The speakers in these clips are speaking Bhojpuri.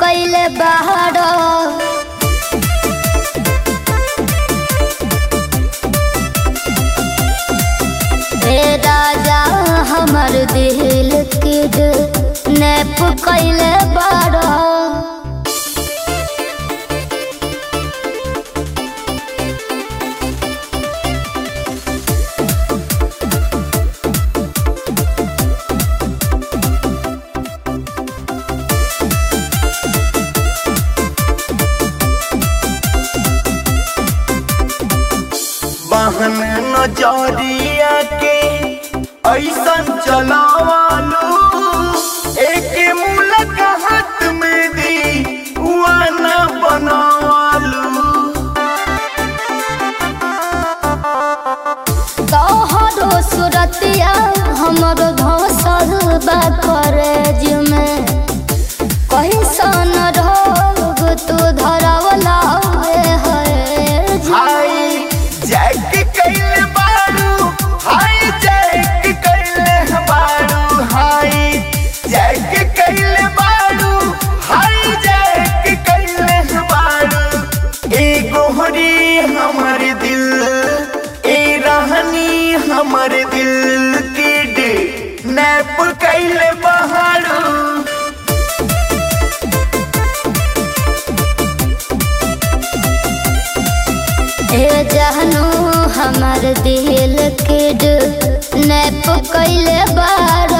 कैले बाहर ए राजा हमर दिल किड नेप कैले बाड़ बहन नजरिया के ऐसन चलावालू एक मुलाकात में दी वाना बनावालू तोहरो सुरतिया हमर धसल बा करेज में कहीं सन रोग तू धरवला है हाय जैक कैले बारू हाय जैक कैले बारू हाय जैक कैले बारू हाय जैक कैले बारू ए गोहरी हमर दिल ए रहनी हमर दिल की डे नैप कैले बहारू ए जहनु हमर दिल किड नेप कैले बाड़ा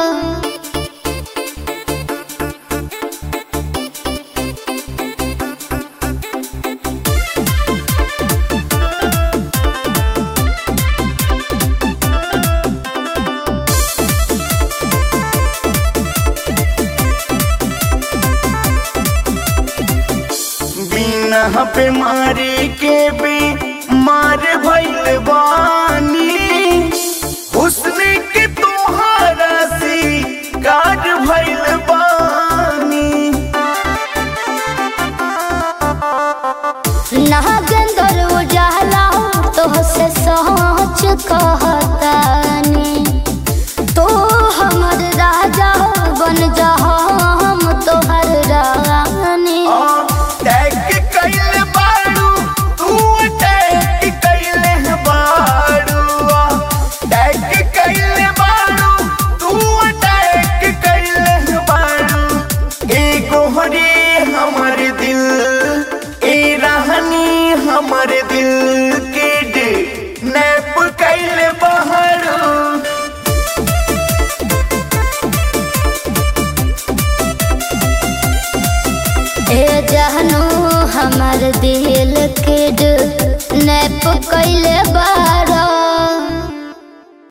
बिना पे मारे के बे मार भइल बानी हुस्न के तोहारा से काट भइल बानी नागेंद्र उजाला तोहसे सच कहतानी तो हमर राजा बन जा हम तोहर रानी आ, टैग कैले बारू तू टैग कैले बारू आ, टैग कैले बारू तू टैग कैले बारू ए गोहरी हमर दिल ए रहनी हमर दिल के डे नैप कैले बहरू ए जहनु हमर दिल किड नेप कैले बा